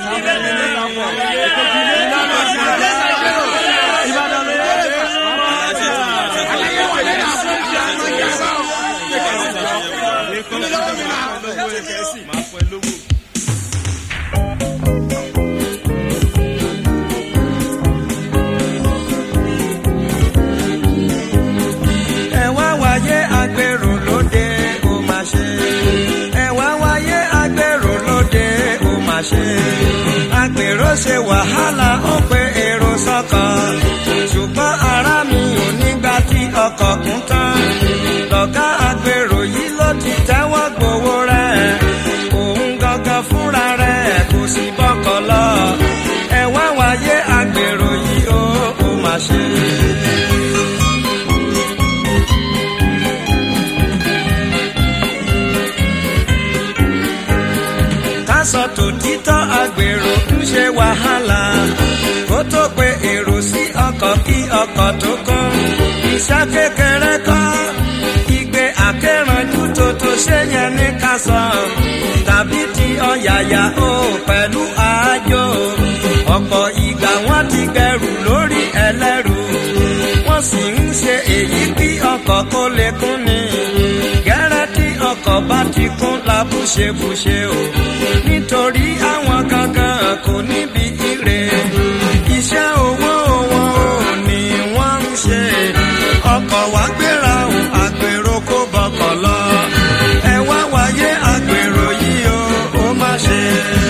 ẹ wá wáyé agbèrò lóde ó mà ṣe ẹ wá wáyé agbèrò lóde ó mà ṣe agbèrò ṣe wàhálà ó pé èrò sọ́kàn ṣùgbọ́n ara mi ò nígbà tí ọkọ̀ kún tán lọ́gá agbèrò yìí ló ti tẹ́wọ́ gbowó rẹ̀ òun gangan fúnra rẹ̀ kò sí bọ́kọ̀ lọ ẹ wá wáyé agbèrò yìí ó ó mà ṣe. kásọ tòtítọ́ agbèrò ń ṣe wàhálà kó tó pe èrò sí ọkọ̀ kí ọkọ̀ tó kọ́ iṣẹ́ kékeré kọ́ igbe akẹ́rànjú tó tó ṣe yẹn ní kásọ tàbí ti ọ̀yàyà ó pẹ̀lú àájò ọ̀pọ̀ ìgbà wọ́n ti gbẹrù lórí ẹlẹ́rù wọ́n sì ń ṣe èyí kí ọkọ̀ kó lè kún ni gẹ́rẹ́ tí ọkọ̀ bá ti kún labúṣebúṣe o nítorí àwọn gangan kò níbi ire iṣẹ́ owó wọn ò ní wọ́n ń ṣe ọkọ̀ wá gbéra o àgbèrò kó bọkọ̀ lọ ẹ wá wáyé àgbèrò yìí o ó má ṣe.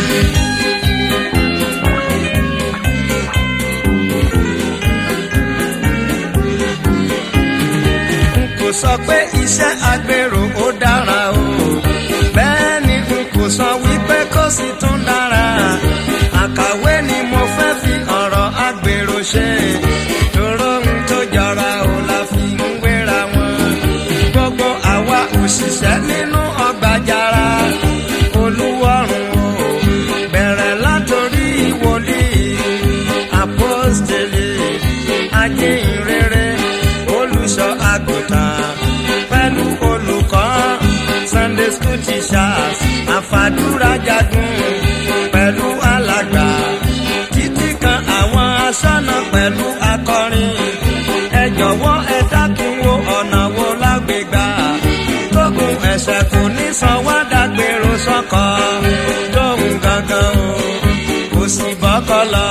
n kò sọ pé iṣẹ́ agbèrò ó dára o bẹ́ẹ̀ ni n kò sọ wípé kó sì tún dára àkàwé ni mo fẹ́ fi ọ̀rọ̀ agbèrò ṣe tòró ń tó jọra o la fi ń wéra wọn gbogbo àwa òṣìṣẹ́ nínú ọgbà jara olúwọ̀rùn o bẹ̀rẹ̀ látòrí wòlíì apostoli ajínrere olùṣọ́ àgùntàn pẹ̀lú olùkọ́ sunday school teachers àfàdúrà jagun pẹ̀lú alàgbà títí kan àwọn aṣọ́nà pẹ̀lú akọrin ẹ jọ̀wọ́ ẹ dákun wo ọ̀nà wo lágbègbà tógun ẹ̀ṣẹ̀ kò ní san wá dágbèrò sọ́kọ̀ tóun gangan o kò sì bọ́kọ̀ lọ.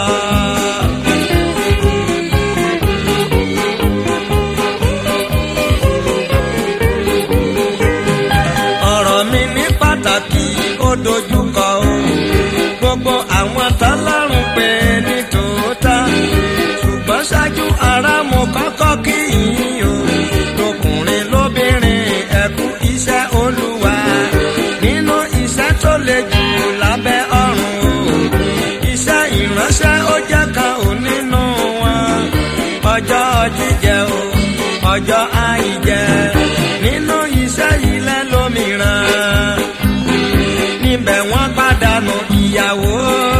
ọ̀rọ̀ mi ní pàtàkì ó dojúkọ o gbogbo àwọn tọ́lọ́run pé ní tòótọ́ ṣùgbọ́n ṣáájú ara mo kọ́kọ́ kí yín o lọkùnrin lóbìnrin ẹ̀kú iṣẹ́ olúwa nínú iṣẹ́ tó le jù lábẹ́ ọ̀run o iṣẹ́ ìránṣẹ́ ó jẹ́ kan ò nínú wọn ọjọ́ jíjẹ o ọjọ́ àìjẹ nínú iṣẹ́ ilẹ̀ lómìíràn níbẹ̀ wọ́n pàdánù ìyàwó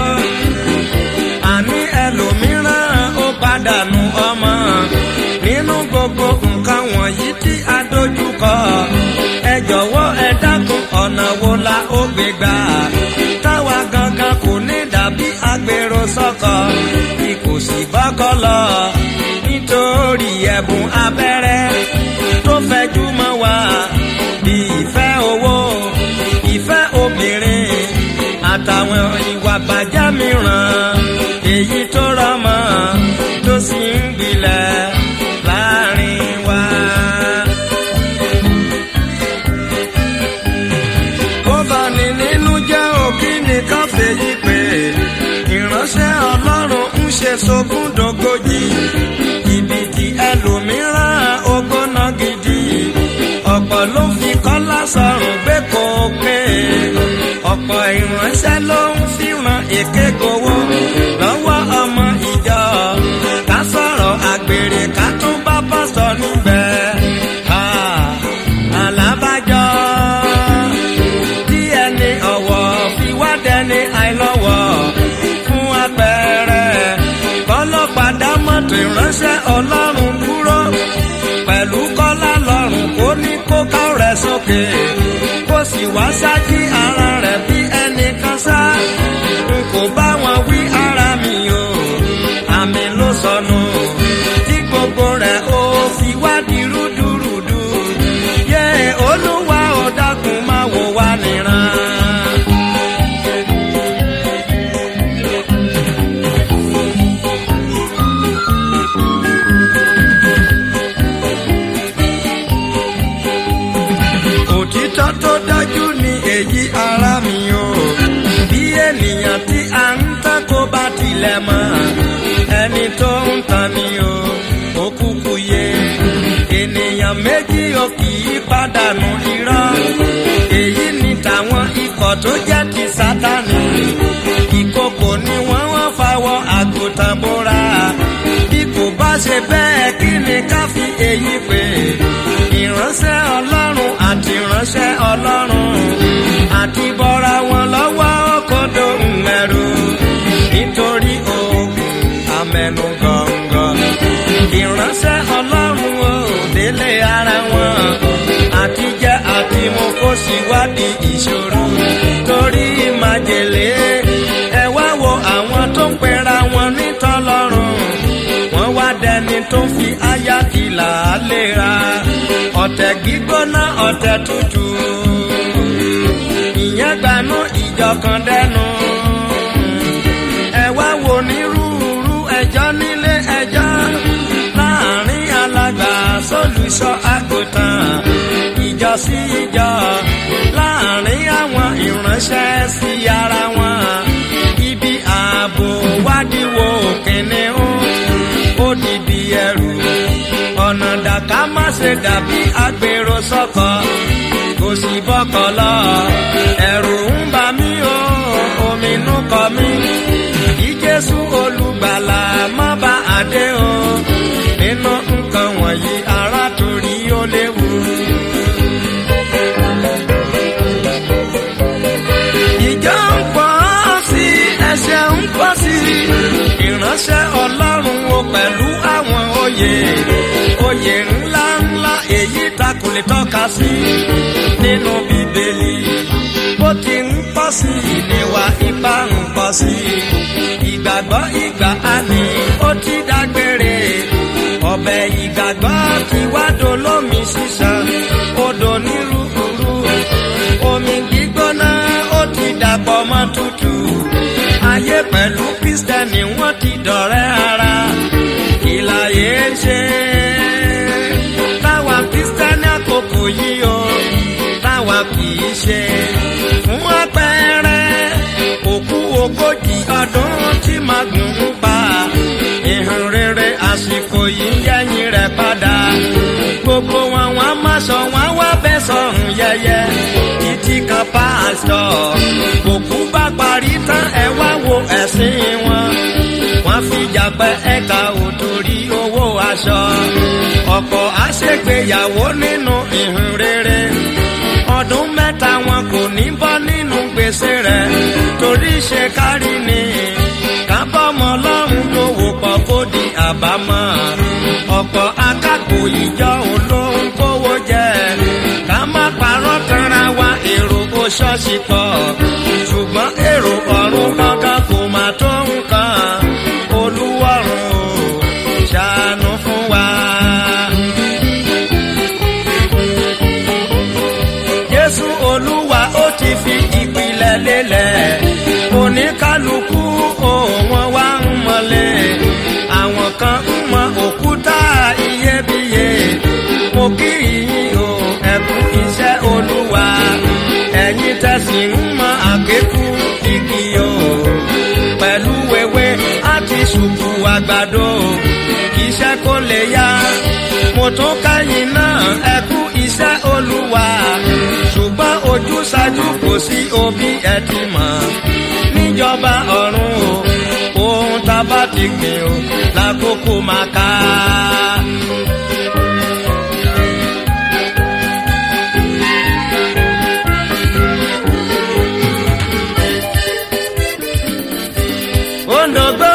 àní ẹlòmíràn ó pàdánù ọmọ nínú gbogbo nǹkan wọ̀nyí tí a dojúkọ ẹ jọ̀wọ́ ẹ dákun ọ̀nà wo la ó gbé gbà táwa gangan kò ní dàbí agbèrò sọ́kọ bí kò sì bọ́kọ́ lọ nítorí ẹ̀bùn abẹ́rẹ́ tó fẹjú mọ́ wa bí ìfẹ́ owó ìfẹ́ obìnrin àtàwọn ìwà bàjẹ́ mìíràn èyí tó rọmọ tó sì ń gbilẹ̀ láàrin wa. ó bani nínú jẹ́ òkí nìkan fèyí pé ìránṣẹ́ ọlọ́run ń ṣe sógúndógójì jìbìtì ẹlòmíràn ogóná gidi ọ̀pọ̀ ló fi kọ́lá sọ̀rùn gbé kókè ọ̀pọ̀ ìránṣẹ́ ló ń fìràn èké gbowó lọ́wọ́ ọmọ ìjọ ká sọ̀rọ̀ àgbèrè ká tún bá pásítọ̀ níbẹ̀ Ha, alábàjọ́ tí ẹni ọ̀wọ̀ fi wá dẹni àìlọ́wọ̀ fún apẹ̀rẹ̀ kọ́lọ́pàá mọ́tò ìránṣẹ́ ọlọ́run dúró pẹ̀lú kọ́lá lọ́rùn kó ní kó ká rẹ̀ sókè kó sì wá sájí ara rẹ̀ bí ẹnìkan sá n kò bá wo wá níran. òtítọ́ tó dájú ni èyí ara mi o bí ènìyàn tí a ń tán kó bá tilẹ̀ mọ́ ẹni tó ń tan ni o ó kúkú yé ènìyàn méjì ò kì í pàdánù irọ́ èyí ni tàwọn ikọ̀ tó jẹ́ ti sátani ìkòkò ni wọ́n wọ́n fawọ́ àgùntàn bóra bí kò bá ṣe bẹ́ẹ̀ kí ni ká fi èyí pè ìránṣẹ́ ọlọ́run àti ìránṣẹ́ ọlọ́run àti bọ́ra wọn lọ́wọ́ kódó mẹ́rù nítorí ogun amẹnu gọ̀ǹgọ̀ ìránṣẹ́ ọlọ́run ò délé ara wọn àti jẹ́ àti mo kó síwádìí ìṣòro torí májèlé ẹ wá wo àwọn tó ń pera wọn nítọ́lọ́run wọ́n wá dẹni tó fi aya ìlà léra ọ̀tẹ̀ gbígbóná ọ̀tẹ̀ tútù ìyẹn gbanú ìjọkan dẹnu ẹ wá wo nírúurú ẹjọ́ nílé ẹjọ́ láàrin alàgbà sólùsọ àgùntàn ìjọ sí ìjọ láàrin àwọn ìránṣẹ́ sí ara wọn ibi ààbò wádìíwò kìnìún ó dìbì ẹrù ọ̀nà dàkà má ṣe dàbí agbèrò sọ́kọ̀ kò sí bọ́kọ̀ lọ ẹ̀rù ń bà mí o ominú kọ mí kí jésù olùgbàlà má bá àdé o nínú nǹkan wọ̀nyí ará torí ó léwu. ìjọ ń pọ̀ sí ẹsẹ̀ ń pọ̀ sí ìránṣẹ́ ọlọ́run o pẹ̀lú àwọn oyè oyè ńlá ńlá èyí ta kò lè tọ́ka sí nínú bíbélì bó ti ń pọ̀ sí ìníwà ipá ń pọ̀ sí ìgbàgbọ́ ìgbà àní ó ti dágbére ọbẹ̀ ìgbàgbọ́ ti wá dolómi sísan odò nírúurú omi gbígbóná ó ti dàpọ̀ mọ́ tútù ayé pẹ̀lú kristẹni wọ́n ti dọ̀rẹ́ ara ìlàyé ń ṣe táwa kristẹni àkókò yìí o táwa kì í ṣe fún àpẹẹrẹ òkú ogójì ọdún tí màgùn ń pa ìhàn rere àsìkò yìí yẹ́yìn rẹ̀ padà gbogbo wọn wọn má sọ wọn wá bẹ́ sọ̀rùn yẹyẹ títí kan pásítọ̀ òkú bá parí tán ẹ wá wo ẹ̀sìn wọn wọ́n fi jàpẹ́ ẹ̀ka òtòrí owó aṣọ ọ̀pọ̀ àṣègbéyàwó nínú ìhìn rere ọdún mẹ́ta wọn kò ní bọ́ nínú gbèsè rẹ̀ torí ṣe kárí ni kábọ́mọ lọ́rùn tó wò pọ̀ kó di àbámọ̀ ọ̀pọ̀ akápò ìjọ olóhùn kówó jẹ ká má parọ́ tanra wa èrò kó ṣọ́ọ̀ṣì pọ̀ ṣùgbọ́n èrò ọ̀run kankan kò má tó nǹkan olúwọ̀run o ṣàánú fún wa. Jésù Olúwa ó ti fi ìpìlẹ̀ lélẹ̀ oníkálukú òun wá ń mọ̀lẹ́ àwọn kan ń mọ òkúta iyebíye mo kí yín o ẹ̀kún iṣẹ́ Olúwa ẹ̀yin tẹ̀sí ń mọ àgékù igi o pẹ̀lú wẹ́wẹ́ àti ṣùkú àgbàdo iṣẹ́ kò lè yá mo tún káyìn náà ẹ̀kú iṣẹ́ Olúwa ṣùgbọ́n ojúṣàjú kò sí òbí ẹ ti mọ̀ níjọba ọ̀run o ohun tá a bá ti gbìn o lákòókò máa ká. Ondogbo.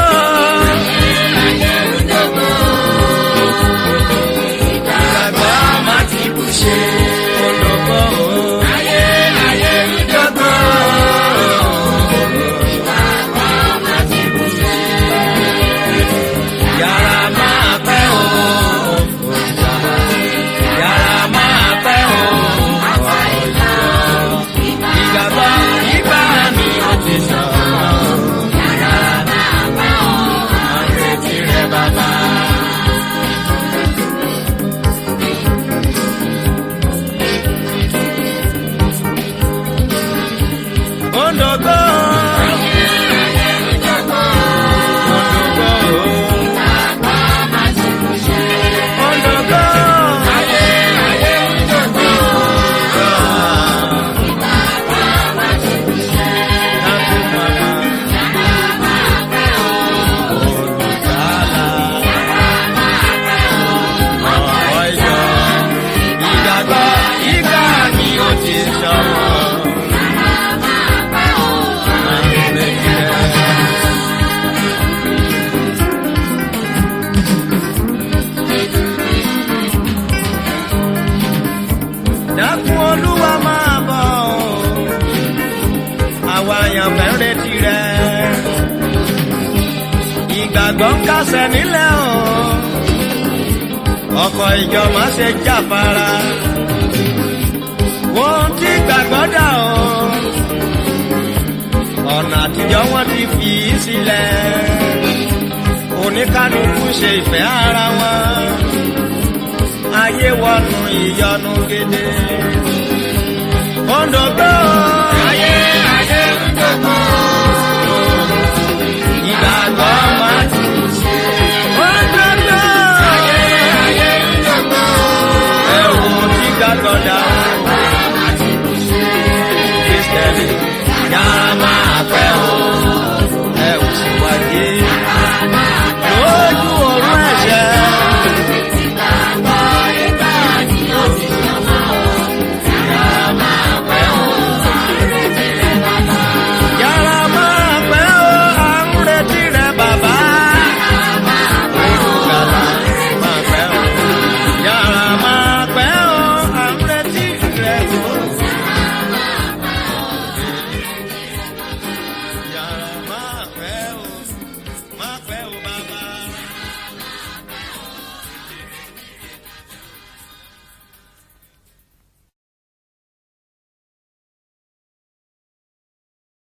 Ìgbàgbọ́ má ti bù ṣe. Ondogbo. Ondogbo. Yàrá máa pẹ́ o. ìgbàgbọ́ ń kásẹ̀ nílẹ̀ o ọkọ̀ ìjọ má ṣe jáfara wọ́n ti gbàgbọ́ dà o ọ̀nà àtijọ́ wọn ti fi í sílẹ̀ oníkálukú ṣe ìfẹ́ ara wọn ayé wọnú ìyọnu gidi. Ondogbo